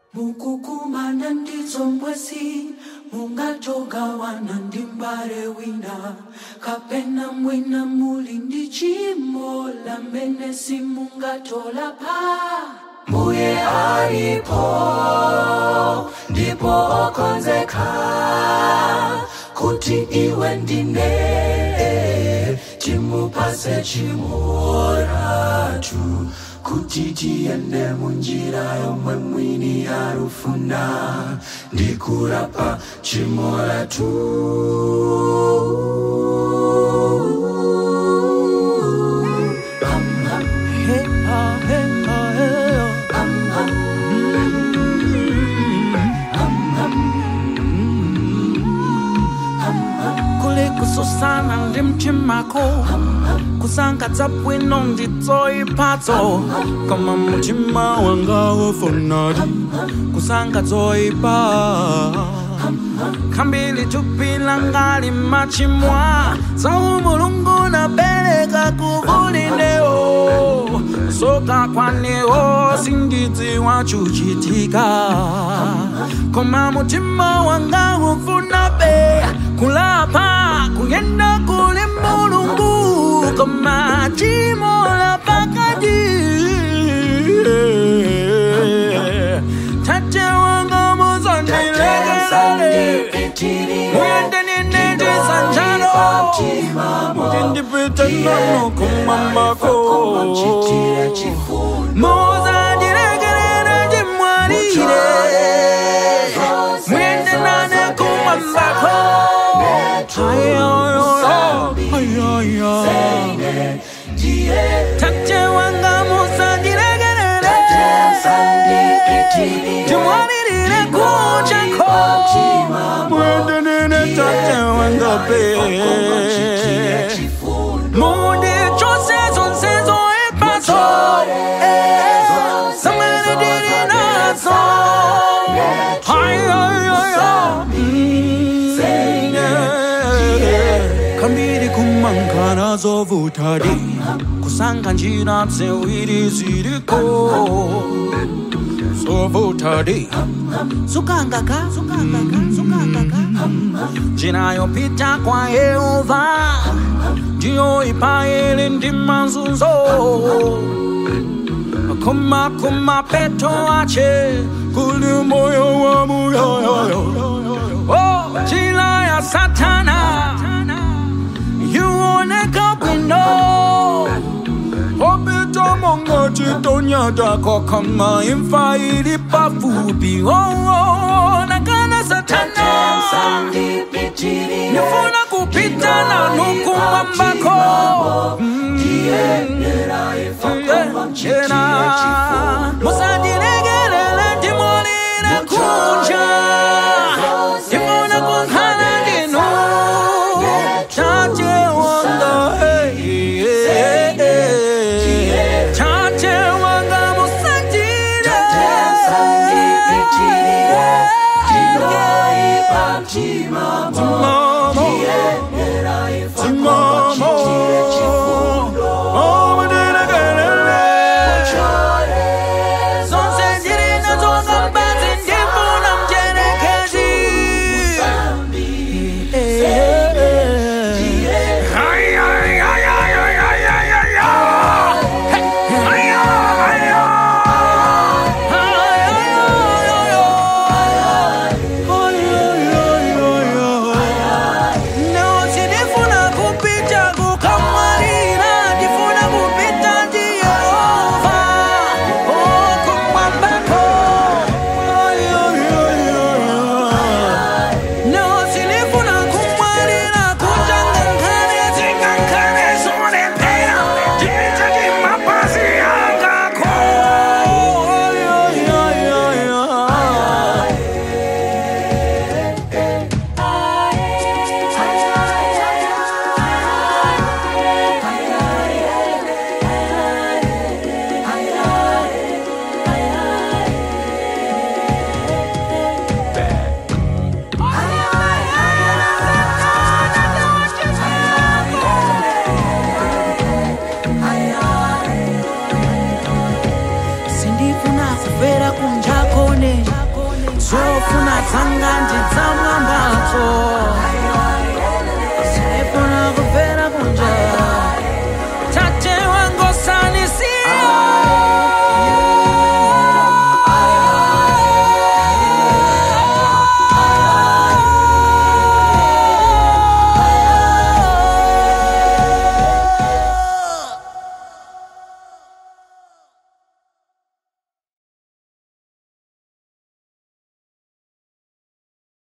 mukukumana ndizombwesi mungatogawana ndi mbale wina kapena mwina muli ndi chimo lamene simungatolapa mbuye alipo ndipo okonzeka kuti iwe ndine timupase chimoratu kuti tiyende munjira yomwe mwini arufuna ndikurapa chimoratu kule kususana ndi mtimako kusangadza bwino ndidzoipatso koma mutima wanga wafonadi kusangadzoipa khambili thupi langa limachimwa zawu mulungu nabereka kuvulinewo soka kwanewo sindidziwa chuchitika koma mutima wanga ufuna be kulapa kuyenda kuli mulungu koma chimola pakati tate wanga muzandilekelele muyende ninendisanjalo mutindipite nano kumambako muzandilekelele ndimwalire muyende nane kumambako tate wanga muzandilekelele timwalirire kuchako mwende nene tate wanga pe mundi chose zonse zoepaso samene dili nazo kambiri kumangana zovutadi kusanga njira ziwiri ziriko zovutadi sukangaka sukangaka sukangaka njira yopita kwa yehova ndiyo ipaele ndi mazunzo kuma kuma peto ache kuli moyo wa muyoyoyo oh, njira ya satana yuoneka bwino opita monga chitonyatako kama imfa ili pafupi oh, oh, nakana satana nifuna kupita na nukumwambako musandilegelele ndimolile kunja ndifuna kunkhala ndinu tate wanga hey, hey, hey. tate wanga musandile Timamo, timamo, oh, mudilegelele zonse zofuna zanga ndidzamwambazo